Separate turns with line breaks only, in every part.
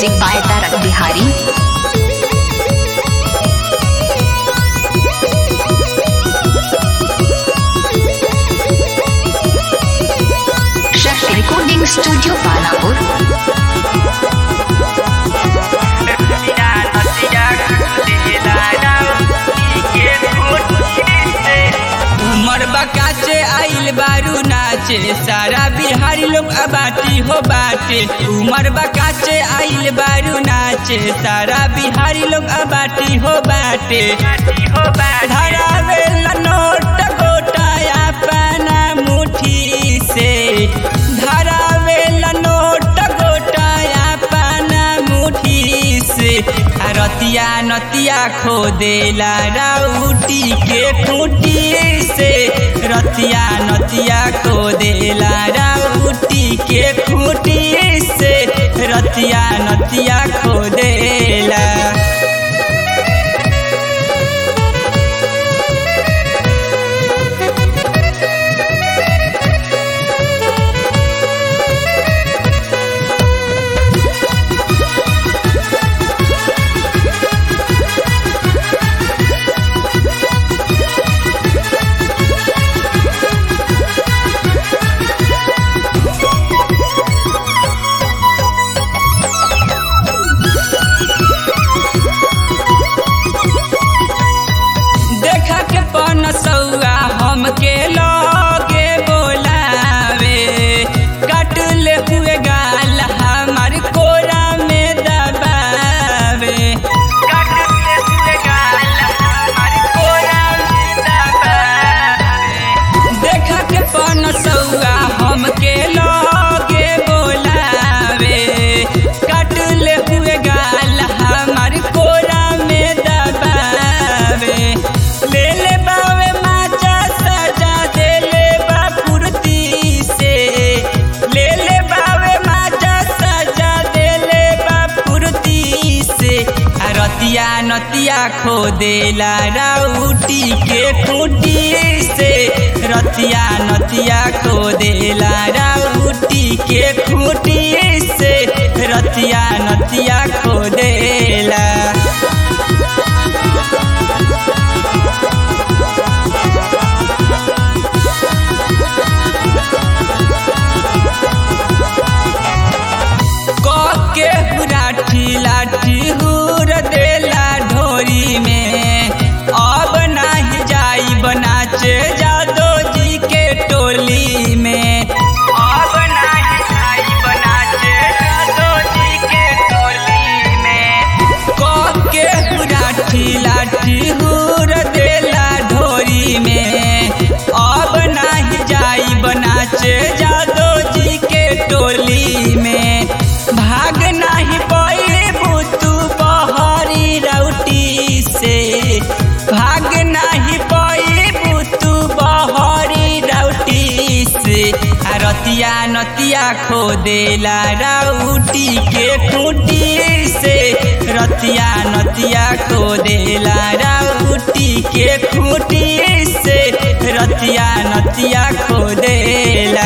Music by Tarak Bihari. Chef Recording Studio Panapur.
उमर बकाचे आइल बारू नाचे सारा बिहारी लोग अबाटी हो बाटे उमर बकाचे आइल बारू नाचे सारा बिहारी लोग अबाटी हो बाटे धरावे ला नोट गोटाया पाना मुठी से धरावे ला नोट गोटाया पाना मुठी से आ रतिया नतिया खो देला राउटी के खूटी से रतिया नतिया खो देला राउटी के खूटी से रतिया नतिया खो देला देखा के पन सौआ हमके लगे बोलावे कट ले हुए गाल हमार कोरा में दबावे कट ले हुए गाल हमार कोरा में दबावे देखा के पन सौआ हमके लगे बोलावे कट ले हुए गाल हमार कोरा में दबावे ले ले बावे माचा सजा दे ले बा कुर्ती से ले ले बावे माचा सजा दे ले बा कुर्ती से आ रतिया नतिया खो देला राउटी के खूटी से रतिया नतिया खो देला राउटी के खूटी से रतिया नतिया खो देला के हुराठी लाठी हुर देला ढोरी में अब नाही जाई बनाचे जादो जी के टोली में अब नाही जाई बनाचे जादो जी के टोली में क के हुराठी लाठी हुर देला ढोरी में अब नाही जाई बनाचे जादो जी के टोली में भाग नाही पड़े बुतू बहरी रौटी से भाग नाही पड़े बुतू बहरी रौटी से आ रतिया नतिया खो देला रौटी के खूटी से रतिया नतिया खो देला रौटी के खूटी से रतिया नतिया खो देला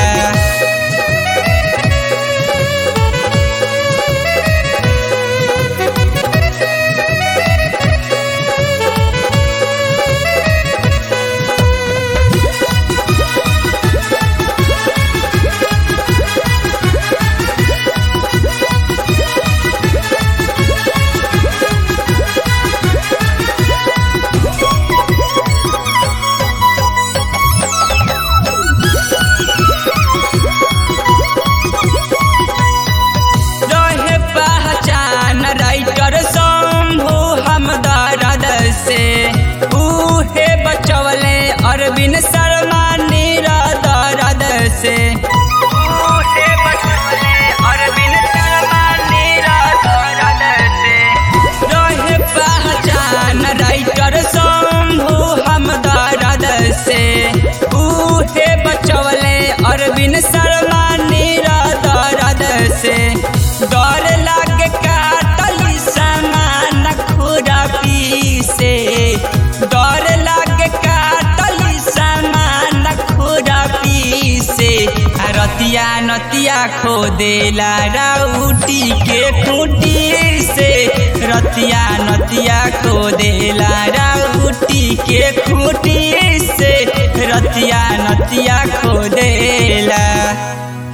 रतिया नतिया खो देला राउटी के खूटी से रतिया नतिया खो देला राउटी के खूटी से रतिया नतिया खो देला